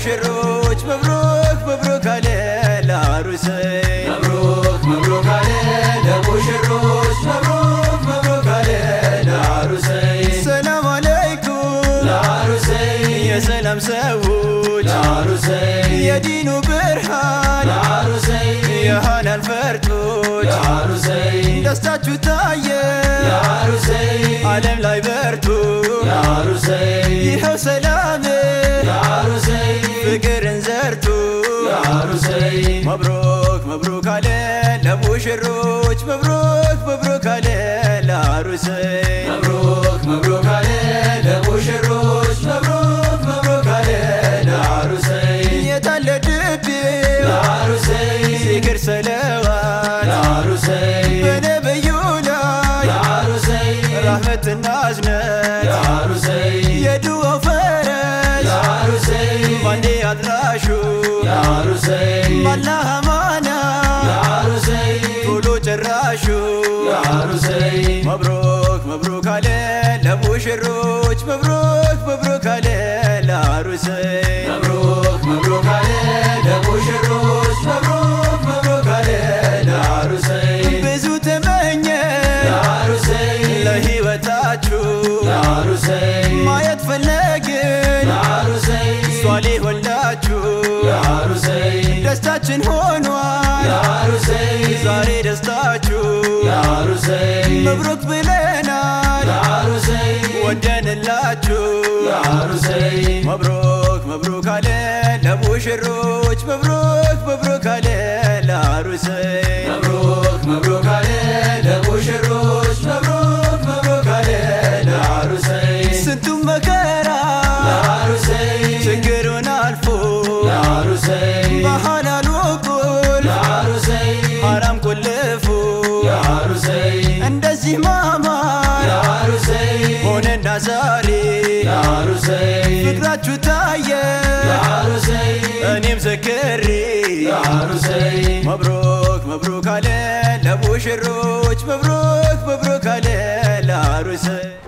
ለሙሽሮች መብሩክ መብሩክ አለ ለአሩሰይ መብሩክ መብሩክ አለ ለሙሽሮች መብሩክ መብሩክ አለ ለአሩሰይ ሰላም አለይኩም ለአሩሰይ የሰላም ሰዎች ለአሩሰይ የዲኑ ብርሃን ለአሩሰይ የሃናን ፈርጦች ለአሩሰይ ደስታችሁ ታየ ለአሩሰይ ዓለም ላይ በርቱ ለአሩሰይ ይኸው ሰላም ለአሩሰይ ፍቅርን ዘርቱ ለአሩሰይ መብሩክ መብሩክ አለ ለሙሽሮች መብሩክ መብሩክ አለ ለአሩሰይ መብሩክ መብሩክ አለ ለሙሽሮች መብሩክ መብሩክ አለ ለአሩሰይ የታለ ድቤው ለአሩሰይ ዚክር ሰለዋት ለአሩሰይ በነብዩ ላይ ለአሩሰይ ራህመትና እዝነት ለአሩሰይ የድዋው ፈረስ ለአሩሰይ ባንዴ አድራሹ ለአሩሰይ ባላህ አማና ለአሩሰይ ቶሎ ጨራሹ ለአሩሰይ መብሩክ መብሩክ አለ ለሙሽሮች መብሩክ መብሩክ አለ ለአሩሰይ መብሩክ መብሩክ አለ ለሙሽሮች መብሩክ መብሩክ አለ ለአሩሰይ ብዙ ተመኘ ለአሩሰይ ለሕይወታችሁ ለአሩሰይ ማየት ፈለግን ለአሩሰይ ሷሊሆላችሁ ለአሩሰይ ደስታችን ሆኗል ለአሩሰይ ዛሬ ደስታችሁ ለአሩሰይ መብሩክ ብለናል ለአሩሰይ ወደንላችሁ ለአሩሰይ መብሩክ መብሩክ አለ ለሙሽሮች መብሩክ መብሩክ አለ ለአሩሰይ መብሩክ መብሩክ አለ ለሙሽሮች መብሩክ መብሩክ አለ ለአሩሰይ ስንቱም መከራ ለአሩሰይ ችግሩን አልፎ ለአሩሰይ በሐላሉ ቁል ለአሩሰይ ሐራም ቁልፉ ለአሩሰይ እንደዚህ ማማር ለአሩሰይ ሆነና ዛሬ ለአሩሰይ ፍቅራችሁ ታየ ለአሩሰይ እኔም ዘክሬ ለአሩሰይ መብሩክ መብሩክ አለ ለሙሽሮች መብሩክ መብሩክ አለ ለአሩሰይ